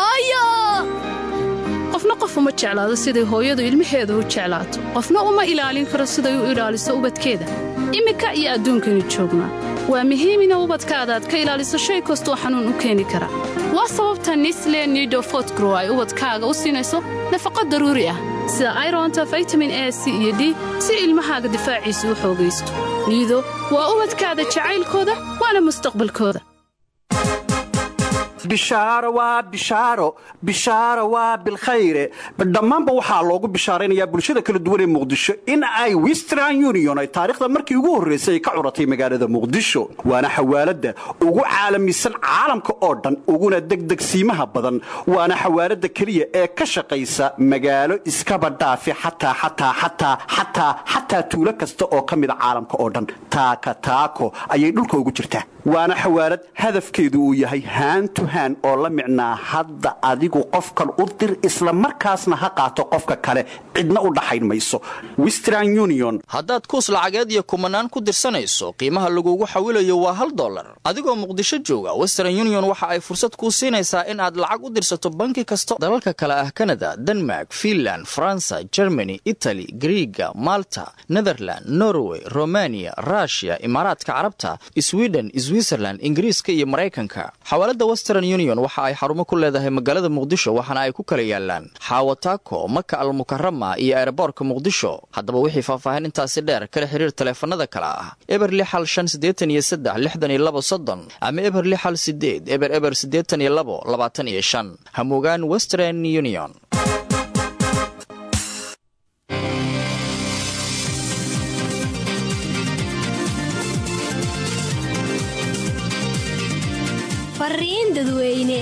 qofna qof uma jeclaado siday hooyadu ilmaheeda u jeclaato qofna uma ilaalin karo siday u ilaaliso ubadkeeda iminka iyo adduunkaynu joognaa waa muhiim ina ubadkaadaad ka ilaaliso shay kastoo xanuun u keeni kara waa sababta nisle nido fotgrow ay ubadkaaga u siinayso nafaqo daruuri ah sida ironta vitamin a c iyo d si ilmahaaga difaaciisa u xoogaysto niido waa ubadkaada jacaylkooda waana mustaqbalkooda bishaaro waa bishaaro bishaaro waa bilkhayre dhammaanba waxaa loogu bishaaraynayaa bulshada kala duwan ee muqdisho in ay western union ay taariikhda markii ugu horraysay ay ka curatay magaalada muqdisho waana xawaaladda ugu caalamisan caalamka oo dhan uguna degdegsiimaha badan waana xawaaladda keliya ee ka shaqaysa magaalo iskaba dhaafi xataa xataa xataa xataa xataa tuulo kasta oo ka mida caalamka oo dhan taaka taako ayay dhulka ugu jirtaa waana xawaalad hadafkeedu uu yahay haantu oo la micnaa hadda adigu qofkan u dir isla markaasna ha qaato qofka kale cidna u dhaxayn mayso western union haddaad kuus lacageed iyo kumanaan ku dirsanayso qiimaha lagugu xawilayo waa hal dollar adigoo muqdisho jooga western union waxa ay fursad kuu siinaysaa in aad lacag u dirsato banki kasta dalalka kale ah kanada denmark finland faransa germany itali griiga malta netherland norway romaniya rushia imaaraadka carabta sweden switzerland ingiriiska iyo maraykanka xawaalada western union waxa ay xarumo ku leedahay magaalada muqdisho waxaana ay ku kala yaalaan xaawataako maka almukarama iyo eeraboorka muqdisho haddaba wixii faahfaahin intaasi dheer kala xiriir taleefanada kale ah eber lixal shan siddeetan iyo saddex lixdan iyo labo soddon ama eber lixal sideed eber eber siddeetan iyo labo labaatan iyo shan hamugaan western union fariin dadweyne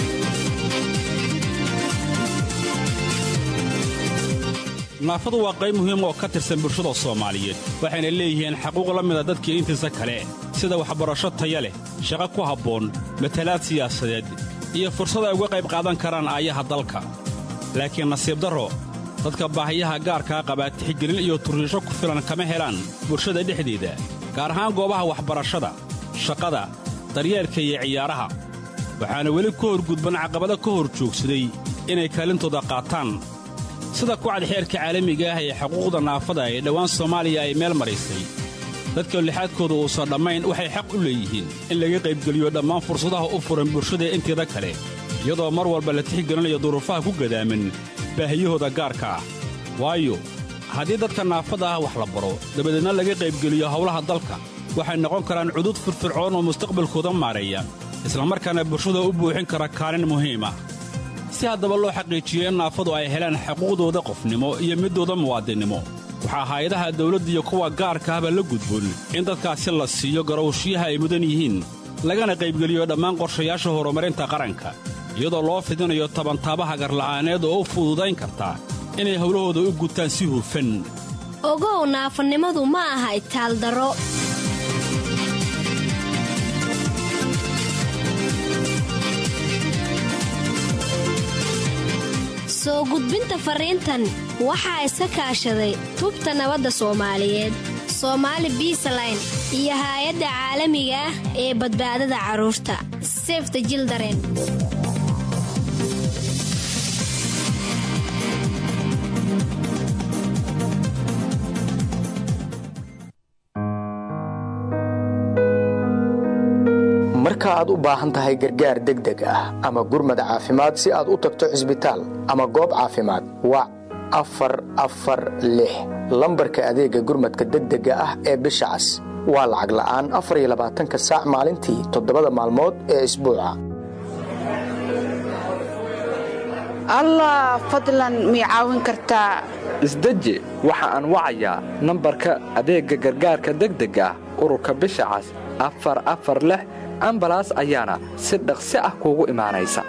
naafadu waa qayb muhiim oo ka tirsan bulshada soomaaliyeed waxayna leeyihiin xaquuq la mida dadkii intiisa kale sida waxbarasho taya leh shaqo ku habboon matalaad siyaasadeed iyo fursad ay uga qayb qaadan karaan aayaha dalka laakiin nasiib darro dadka baahiyaha gaarkaa qabaa tixgelin iyo turriisho ku filan kama helaan bulshada dhexdeeda gaar ahaan goobaha waxbarashada shaqada daryeelka iyo ciyaaraha waxaana weli ka horgudban caqabado ka hor joogsaday inay kaalintooda qaataan sida kucad xeerka caalamiga ah ee xuquuqda naafada ee dhowaan soomaaliya ay meel maraysay dadka lixaadkooda uusan dhammayn waxay xaq u leeyihiin in laga qaybgeliyo dhammaan fursadaha u furan bulshada inteeda kale iyadoo mar walba la tixgelinayo duruufaha ku gadaaman baahiyahooda gaarka ah waayo haddii dadka naafada ah wax la baro dabadeedna laga qaybgeliyo howlaha dalka waxay noqon karaan cudud firfircoon oo mustaqbalkooda maareeya islamarkaana bulshada u buuxin kara kaalin muhiima si haddaba loo xaqiijiyo in naafadu ay helaan xuquuqdooda qofnimo iyo middooda muwaadinnimo waxaa hay-adaha dawladda iyo kuwa gaarka ahba la gudboon in dadkaasi la siiyo garowshiyaha ay mudan yihiin lagana qaybgeliyo dhammaan qorshayaasha horumarinta qaranka iyadoo loo fidinayo tabantaabaha garla'aaneed oo u fududayn karta inay howlahooda u gutaan si hufan ogow naafanimadu ma aha itaaldaro soo gudbinta fariintan waxaa iska kaashaday tubta nabadda soomaaliyeed soomaali biisaline iyo haay-adda caalamiga ah ee badbaadada carruurta sefta jildaren marka aad u baahan tahay gargaar degdeg ah ama gurmad caafimaad si aad u tagto cisbitaal ama goob caafimaad wac afar afar lix lambarka adeega gurmadka degdega ah ee bisha cas waa lacag la'aan afar iyo labaatanka saac maalintii toddobada maalmood ee isbuuca allah fadlan mii caawin kartaa isdeji waxa aan wacayaa nambarka adeegga gargaarka degdega ah ururka bisha cas afar afar lix ambalaas ayaana si dhaqsi ah kuugu imaanaysa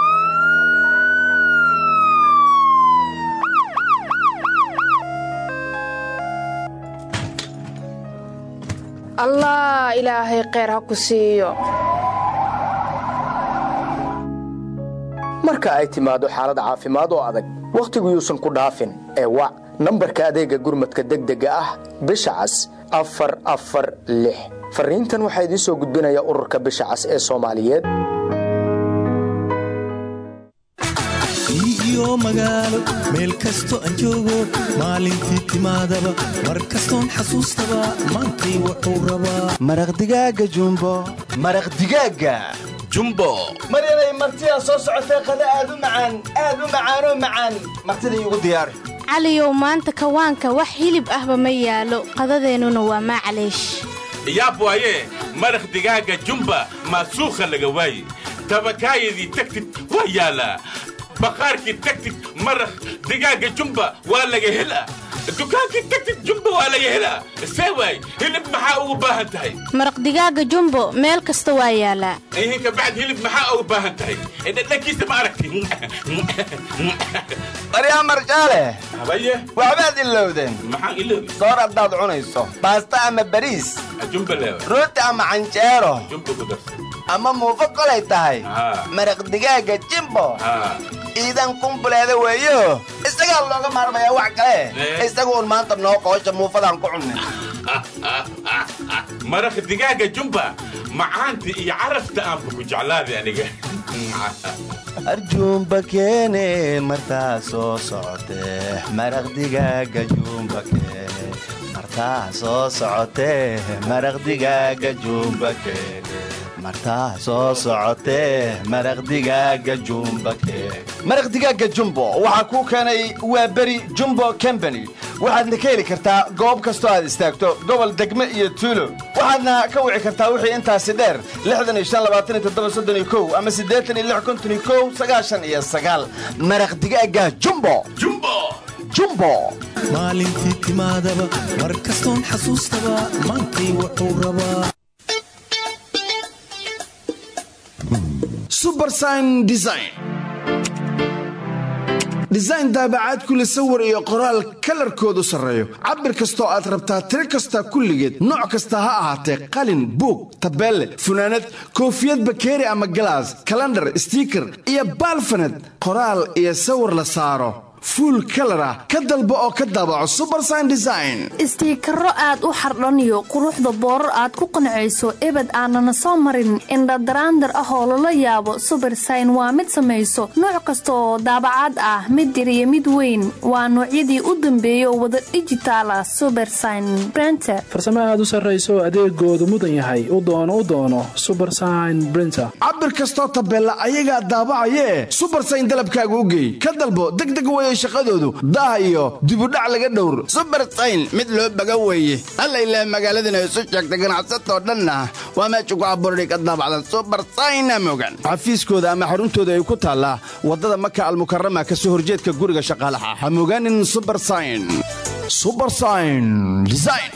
allah ilaahay kheyr ha ku siiyo marka ay timaado xaalad caafimaad oo adag wakhtigu yuusan ku dhaafin ee wac nambarka adeegga gurmadka degdega ah bisha cas afar afar lix fariintan waxaa idiin soo gudbinaya ururka bisha cas ee soomaaliyeed iyo magaalo meel kasto aan joogo maalintii timaadaba mar kastoon xasuustaba maantay wuxuu rabaa maraq digaaga jumbo maraq digaaga jumbo maryanay martidaa soo socotee qada aad u macaan aad u macaanoo macaan martida iigu diyaari caliyow maanta kawaanka wax hilib ahba ma yaalo qadadeennuna waa maacaleesh yaab waaye maraq digaaga jumba maasuukha laga waaye tabakaayadii tagtid waa yaalaa baqaarkii tagtid maraq digaaga jumba waa laga helaa dukaankii tagtid jumba waa laga helaa see waay hilib maxaa ugu baahan tahay maraq digaaga jumbo meel kasta waa yaalaa ihinka bacd hilib maxaa ugu baahan tahay dhadhankiisa ma aragti maryaa marjaale habaye waxbaad ilowdeen maxaan iloobi soor haddaad cunayso baasta ama bariis jumba leewa rooti ama canjeero jumba ku darsa ama muufo kolay tahay maraq digaaga jimbo iidan kumbuleeda weeyo isagaa looga maarmayaa wax kale isagu un maanta noo qoosha muufadaan ku cunnin maraq digaaga jumba macaanta iyo carafta aanba ku jeclaaday aniga arjuumba keene martaa soo socotee maraq digaaga juumba keene martaa soo socotee maraq digaaga juumba keene martaa soo socotee maraq digaaga jumba keene maraq digaaga jumbo waxaa kuu keenay waa beri jumbo combany waxaadna ka heli kartaa goob kastoo aad istaagto gobol degme iyo tuulo waxaadna ka wici kartaa wixii intaasi dheer ama iyo maraq digaaga jumbo jumbo maalintii timaadaba mar kastoon xasuustaba maantay wuxuu rabaa subersign design design daabacaad kule sawir iyo qoraal kalarkoodu sarreeyo cabir kastoo aad rabtaa tiro kasta kulligeed nooc kasta ha ahaatee qalin buug tabeelle funaanad koofiyad bakeeri ama galaas kalandhar stiiker iyo baalfaned qoraal iyo sawir la saaro fuul kalar ah ka dalbo oo ka daabaco subersign design istiikaro aad u xardhaniyo quruxda boorar aad ku qancayso ebed aanana soo marin indhadaraandar ah oo lala yaabo subersign waa mid samayso nooc kasta oo daabacaad ah mid yar iyo mid weyn waa noocyadii u dambeeya oo wada dhijitaal ah subersign brenter farsamo aad u sarrayso adeegoodu mudan yahay u doono u doono subersign brinter cabir kastoo tabeella ayagaa daabacayee subersign dalabkaaga u geey ka dalbo degdeg weye shaqadoodu daah iyo dibudhac laga dhowr subersayn mid loo baga weeye alla ilaah magaaladana isu sheegta ganacsatoo dhanna waa meesha ku abuurday ka daabacdan subersayna mogan xafiiskooda ama xaruntooda ay ku taallaa waddada maka almukarama ka soo horjeedka guriga shaqaalaha ha mogaanin subersayn subersayn design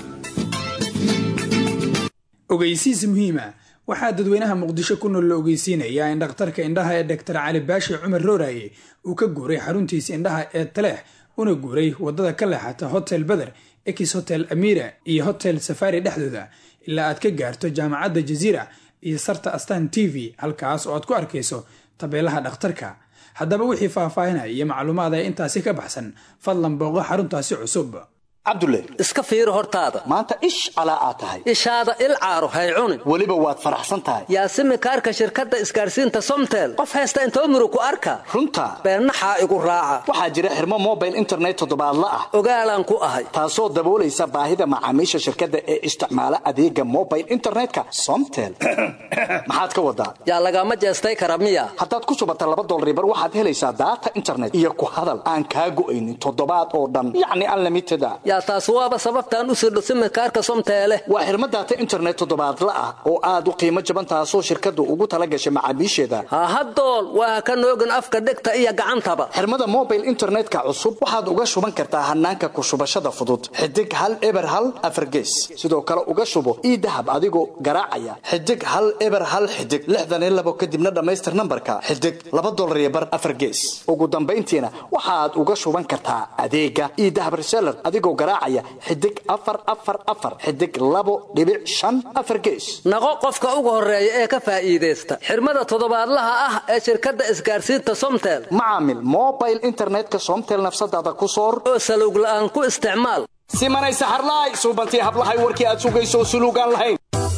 ogeysiis muhiima waxaa dadweynaha muqdisho ku nool la ogeysiinayaa in dhakhtarka indhaha ee doktar cali baashi cumar rooraye uu ka guuray xaruntiisa indhaha ee taleex una guuray waddada ka leexata hotel beder ex hotel amira iyo hotel safari dhexdooda ilaa aad ka gaarto jaamacadda jaziira iyo sarta astan t v halkaas oo aad ku arkayso tabeelaha dhakhtarka haddaba wixii faahfaahinaya iyo macluumaad ee intaasi ka baxsan fadlan booqo xaruntaasi cusub cabdulle iska fiiri hortaada maanta ish calaa aad tahay ishaada il caaro hay cunin weliba waad faraxsan tahay yaasimi kaarka shirkadda isgaarsiinta somtel qof haysta intoo muru ku arka runta beennaxaa igu raaca waxaa jira xirmo mobile internet toddobaadla ah ogaalaan ku ahay taasoo daboolaysa baahida macaamiisha shirkadda ee isticmaala adeega mobile internetka somtel maxaad ka wadaa yaa lagama jeestay kara miya haddaad ku shubata laba dolaribar waxaad helaysaa daata internet iyo ku hadal aan kaa go'aynin toddobaad oo dhan yacni unlimited yaa taas waaba sababtaan u sirdho simirkaarka somteele waa xirmo daata internet toddobaadla ah oo aad u qiimo jaban taasoo shirkaddu ugu tala gashay macaamiisheeda hahadool waa ka noogin afka dhegta iyo gacantaba xirmada mobile internetka cusub waxaad uga shuban kartaa hanaanka ku shubashada fudud xidig hal eber hal afargees sidoo kale uga shubo ii dahab adigoo garaacaya xidig hal eber hal xidig lixdan iyo labo kadibna dhammaystir nambarka xidig laba dolar iyo bar afargees ugu dambayntiina waxaad uga shuban kartaa adeega ii dahab reseller adigoo garaacaya xidig afar afar afar xidig labo dhibic shan afar gees naqo qofka ugu horeeya ee ka faa'iidaysta xirmada toddobaadlaha ah ee shirkadda isgaarsiinta somtel macaamil mobile internetka somtel nafsadaada ku soor oo saluug la'aan ku isticmaal simanay saxarlaay suubantii hablahay warkii aad sugayso suluugaan lahayn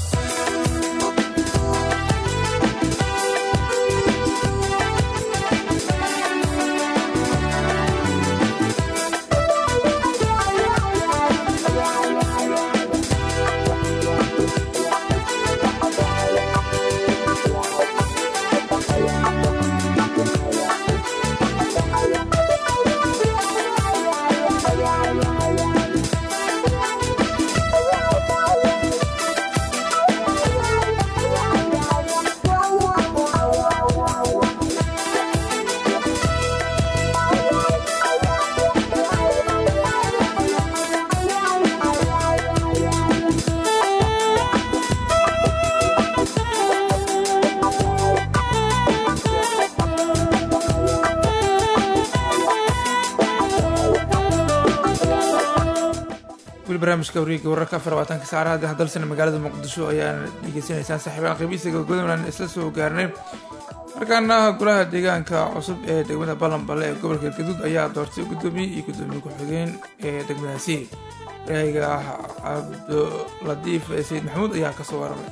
weli barnaamijka wareega wararka afar labaatanka saacadaha hadalsana magaalada muqdisho ayaan dhegeysanaysaan saaxiibaan qiibihiisa gabagabadana isla soo gaarnay markaana golaha deegaanka cusub ee degmada ballanballe ee gobolka gaduud ayaa doortay gudoomiye iyo gudoomiye ku-xigeen ee degmadaasi waryahiga cabduladiif sayid maxamuud ayaa kasoo waramay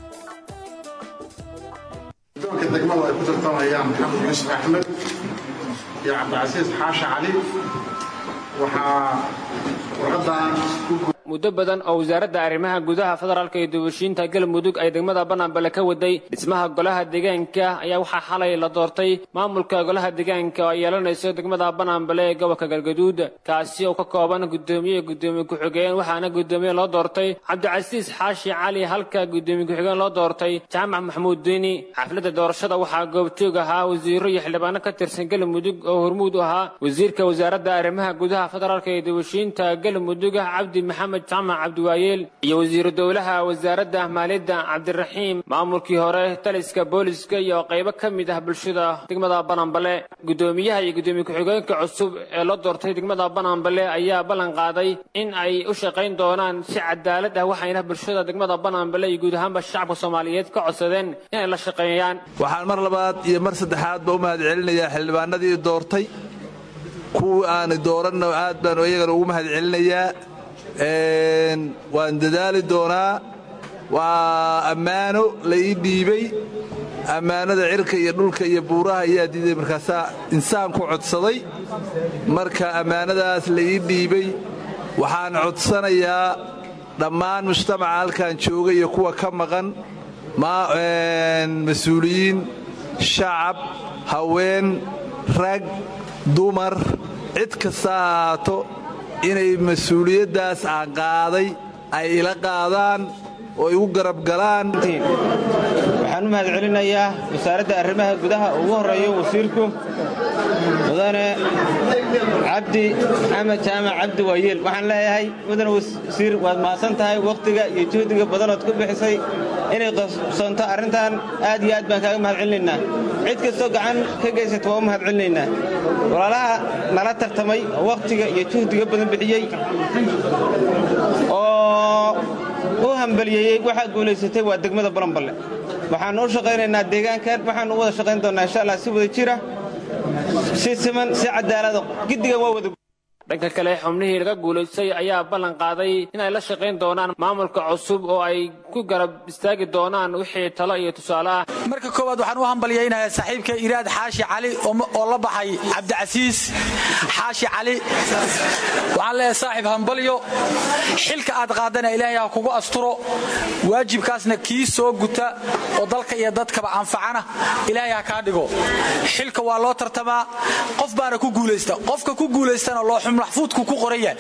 guddoonka degmadu ay ku tartamayaan maxamed yuusuf axmed iyo cabdicasiis xaashi cali waxaa warqadan muddo badan oo wasaaradda arrimaha gudaha federaalka iyo dubashiinta galmudug ay degmada bannaanbale ka waday dhismaha golaha deegaanka ayaa waxaa xalay la doortay maamulka golaha deegaanka oo ay yeelanayso degmada bannaanbale ee gobolka galgaduud kaasi oo ka kooban gudoomiye gudoomiye ku-xigeen waxaana gudoomiye loo doortay cabdicasiis xaashi cali halka gudoomiye ku-xigeen loo doortay jaamac maxamuud diini xafladda doorashada waxaa goobjoog ahaa wasiiro iyo xildhibaano ka tirsan galmudug oo hormuud u ahaa wasiirka wasaaradda arrimaha gudaha federaalka iyo dubashiinta galmudug cabdi maxamed maxamed jaamac cabdiwaayeel iyo wasiiru dowlaha wasaaradda maaliyadda cabdiraxiim maamulkii hore taliska booliska iyo qaybo ka mid ah bulshada degmada bananbale guddoomiyaha iyo guddoomiye ku-xigeenka cusub ee loo doortay degmada bananbale ayaa ballan qaaday in ay u shaqayn doonaan si cadaalad ah waxayna bulshada degmada bananbale iyo guud ahaanba shacabka soomaaliyeed ka codsadeen inay la shaqeeyaan waxaan mar labaad iyo mar saddexaadba u mahad celinayaa xildhibaanadii doortay kuwii aani dooranna aad baan iyagana ugu mahad celinayaa waan dadaali doonaa waa ammaano la ii dhiibay ammaanada cirka iyo dhulka iyo buuraha ayaa diiday markaasaa insaan ku codsaday marka ammaanadaas la ii dhiibay waxaan codsanayaa dhammaan mujtamaca halkan jooga iyo kuwa ka maqan mas-uuliyiin shacab haween rag dumar cid kasta ha ahaato inay mas-uuliyaddaas aan qaaday ay ila qaadaan oo igu garab galaan waxaan u mahad celinayaa wasaaradda arrimaha gudaha ugu horreeyo wasiirku mudane cabdi maxamed jaamac cabdi waayeel waxaan leeyahay mudane wasiir waad mahadsan tahay wakhtiga iyo juhdiga badanood ku bixisay inay qabsoonto arrintan aad iyo aad baan kaaga mahad celinaynaa cid kastoo gacan ka geysata waa u mahad celinaynaa walaalaha nala tartamay oo wakhtiga iyo juhdiga badan bixiyey oo u hambaliyeeyey waxaa guulaysatay waa degmada balanballe waxaannu u shaqaynaynaa deegaankan waxaannu u wada shaqayn doonnaa insha allah si wada jira si siman si cadaalada giddigan waa wada dhanka kale xubnihii laga guulaystay ayaa ballan qaaday inay la shaqayn doonaan maamulka cusub oo ay ku garab istaagi doonaan wixii talo iyo tusaale ah marka koowaad waxaan u hambalyaynayaa saaxiibka iraad xaashi cali oo la baxay cabdicasiis xaashi cali waxaan leeyahay saaxiib hambalyo xilka aad qaadana ilaahay ha kugu asturo waajibkaasna kii soo guta oo dalka iyo dadkaba anfacana ilaahay ha kaa dhigo xilka waa loo tartamaa qof baana ku guulaysta qofka ku guulaystana loo maxfuudku ku qoran yahay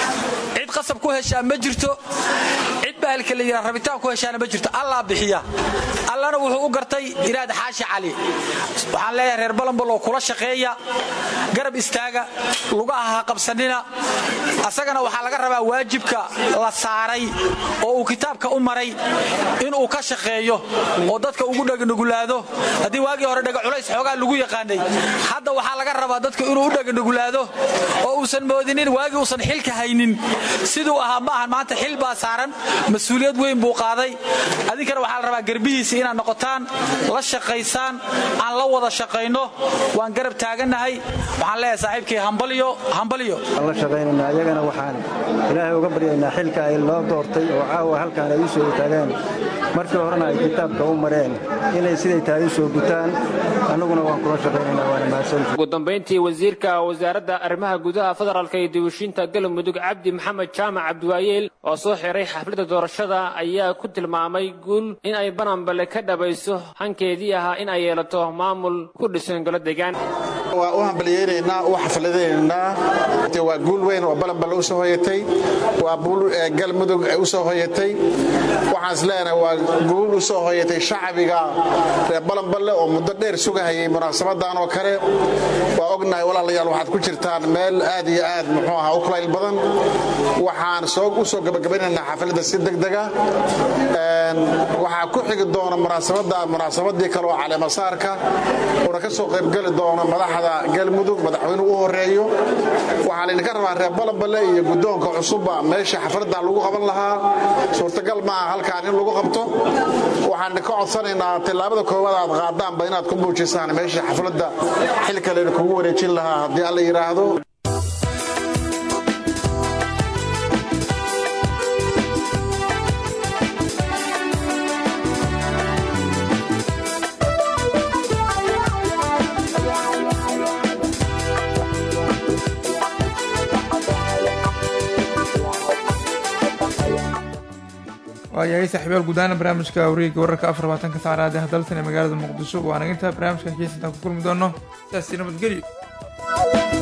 cid qasab ku heshaa ma jirto cid bahalka la yidhaha rabitaan ku heshaana ma jirto allaa bixiya allana wuxuu u gartay iraad xaashi cali waxaan leeyahay reer balambal oo kula shaqeeya garab istaaga lugaha ha qabsanina asagana waxaa laga rabaa waajibka la saaray oo uu kitaabka u maray inuu ka shaqeeyo oo dadka ugu dheganugulaado haddii waagii hore dhega culays xoogaa lagu yaqaanay hadda waxaa laga rabaa dadka inuu u dheganugulaado oo uusan moodinin waagii uusan xilka haynin siduu ahaa ma ahan maanta xil baa saaran mas-uuliyad weyn buu qaaday adinkana waxaa la rabaa garbihiisa inaad noqotaan la shaqaysaan aan la wada shaqayno waan garab taagannahay waxaan leeyahay saaxiibkii hambalyo hambalyo la shaqaynayna ayagana waxaan ilaahay uga baryaynaa xilka ay loo doortay oo caawa halkaan ay u soo taageen markii horena ay kitaabka u mareen inay siday tahay u soo gutaan annaguna waan kula shaqaynaynaa waana mahadsanti ugu dambayntii wasiirka wasaaradda arrimaha gudaha federaalka iyo dibushiinta galmudug cabdi maxamed jaamac cabdiwaayeel oo soo xiray xafladda doorashada ayaa ku tilmaamay guul in ay bananbale ka dhabayso hankeedii ahaa in ay yeelato maamul ku dhisan golo deegaan waa u hambalyaynaynaa u xafladaynaynaa waa guul weyn oo balanballe u soo hoyatay waa buul galmudug u soo hoyatay waxaan is leenahay waa guul u soo hoyatay shacbiga reer balanballe oo muddo dheer sugahayay munaasabadan oo kale waa ognahay walaalayaal waxaad ku jirtaan meel aad iyo aad muxuu ahaa u kulayl badan waxaan u soo gabagabaynaynaa xafladda si degdega waxaa ku xigi doona munaasabada munaasabadii kale oo caleemasaarka uuna ka soo qaybgeli doono madaxda galmudug madaxweynuhu u horeeyo waxaa laydinka rabaa reer balanballe iyo guddoonka cusubba meesha xafladdan lagu qaban lahaa suurtagal maaha halkaan in lagu qabto waxaan ka codsanaynaa tillaabada koowaad aad qaadaanba inaad ku muujisaan meesha xafladda xilka laydinkugu wareejin lahaa haddii alla yidhaahdo waayahay saaxiibayaal gudaana barnaamijka wareegga wararka afar labaatanka saacadaad ee daltan ee magaalada muqdisho waana intaa barnaamijka heesintaan ku kulmi doono sidaasi nabadgelyo